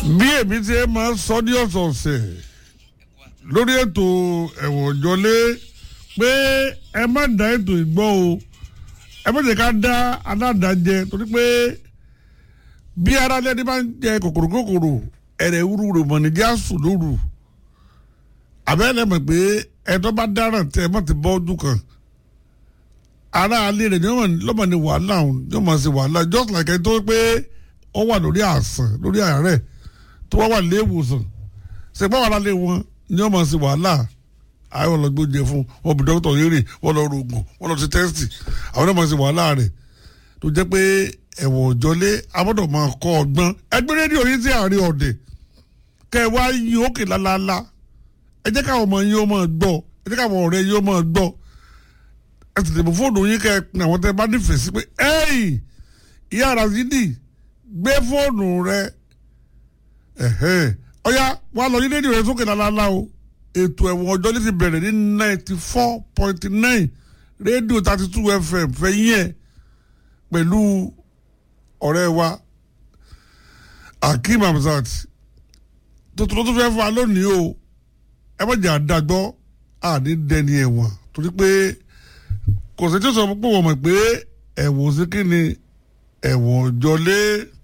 bí èmi ti máa ń sọ ní ọ̀sọ̀ọ̀sẹ̀ lórí ètò ẹ̀wọ̀n ìjọlé pé ẹ má dá ètò ìgbọ́ o ẹ má jẹ́ ká dá aládàájẹ torí pé bí ara lẹ́ni bá ń jẹ kòkòrò kòkòrò ẹ̀rẹ̀ wúru rò mọ̀ ní jásù lóru àbẹ́rẹ́ mọ̀ pé ẹ̀tọ́ bá dáràn tẹ́ ẹ má ti bọ́ ojú kan ara alẹ́ rẹ̀ lọ́mọ ní wàhálà yóò máa ṣe wàhálà just like ẹ tó pé ó wà lórí àsàn lórí àárẹ̀ tó wá wà lé ìwòsàn ṣèpá wàhálà lé wọn ni wọ́n máa ṣe wàhálà àwọn lọ gbóúnjẹ fún wọn bí dókítà yéré wọn lọ rògùn wọn lọ ṣe tẹ́sítì àwọn náà máa ṣe wàhálà rẹ̀ tó jẹ́ pé ẹ̀wọ̀n òjọlé abọ́dọ̀ máa kọ́ ọgbọ́n ẹgbẹ́ rédíò yìí sí àárín ọ̀dẹ̀ kẹ́ ẹ wá yín òkè lálálá ẹ jẹ́ káwọn ọmọ yín ó máa gbọ́ ẹ jẹ́ káwọn ọ̀rẹ́ yín ó máa gbọ́ ẹ sì tẹ̀bù fóònù yín kẹ́ ẹ pin àwọn tẹ́ bá nífẹ̀ẹ́ sí pé ẹ́yì ìyá Razidi gbé fóònù rẹ ọ̀yá wàá lọ yín rédíò rẹ sókè lálálá o ètò ẹ̀wọ̀n ọjọ́ ní ti bẹ̀rẹ̀ ní ninety four point nine rédíò thirty two fm fẹ̀yìn ẹ̀ pẹ̀lú ọ̀rẹ́ wa Akeem Hamzat tuntun tó tún fẹ́ fún wa lónìí o ẹ má jẹ́ àdágbọ́ àní dẹni ẹ̀wọ̀n torí pé kò sí tí ó sọ pé wọ́n mọ̀ pé ẹ̀wọ̀n sí kí ni ẹ̀wọ̀n jọlé.